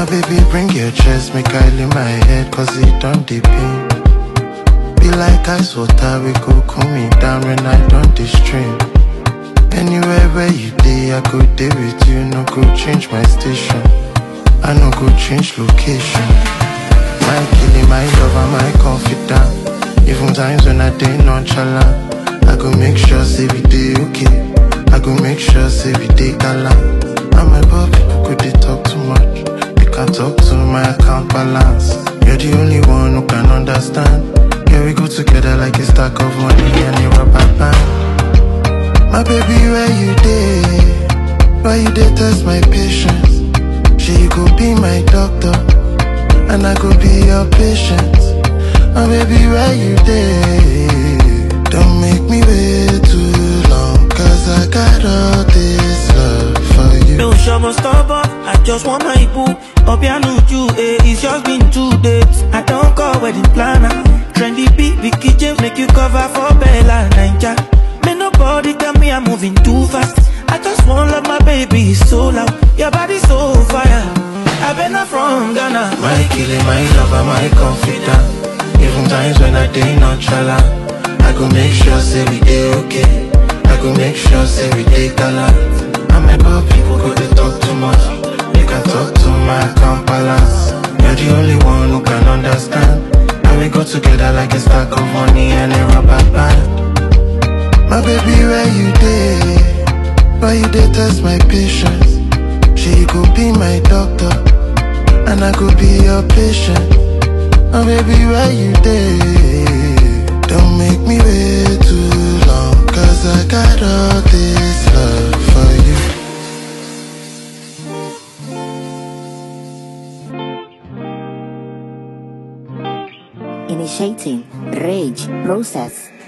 My baby, bring your chest, make I lay my head, cause it don't dey pain. Be like ice water, we go cool me down when I don't stream. Anywhere where you day, I go day with you, no go change my station. I no go change location. My killing, my lover, my confidant. Even times when I day nonchalant, I go make sure say we day okay. I go make sure say we day galant. And my poor people could they talk too much. You can talk to my account balance. You're the only one who can understand. Yeah, we go together like a stack of money and a rubber band. My baby, where you day? Why you dey test my patience? She you go be my doctor, and I go be your patient. My baby, where you day? Don't make me wait too long, cause I got all this love for you. No show stubborn, I just want my boo. Obianu you, eh, it's just been two days. I don't call wedding planner. Trendy beat, Vicky James make you cover for Bella Ninja. Me nobody tell me I'm moving too fast. I just want love my baby it's so loud. Your body so fire. I been not from Ghana. My killing, my lover, my confidant. Even times when I day nonchalant, I go make sure say we day okay. I go make sure say we day galant. And my poor people go they talk too much. You can talk to my account balance. You're the only one who can understand. And we go together like a stack of money and a rubber band. My baby, where you day? Why you dey test my patience? She go be my doctor, and I go be your patient. My baby, where you day? Don't make me wait too long, cause I got all this love for you. Initiating rage process.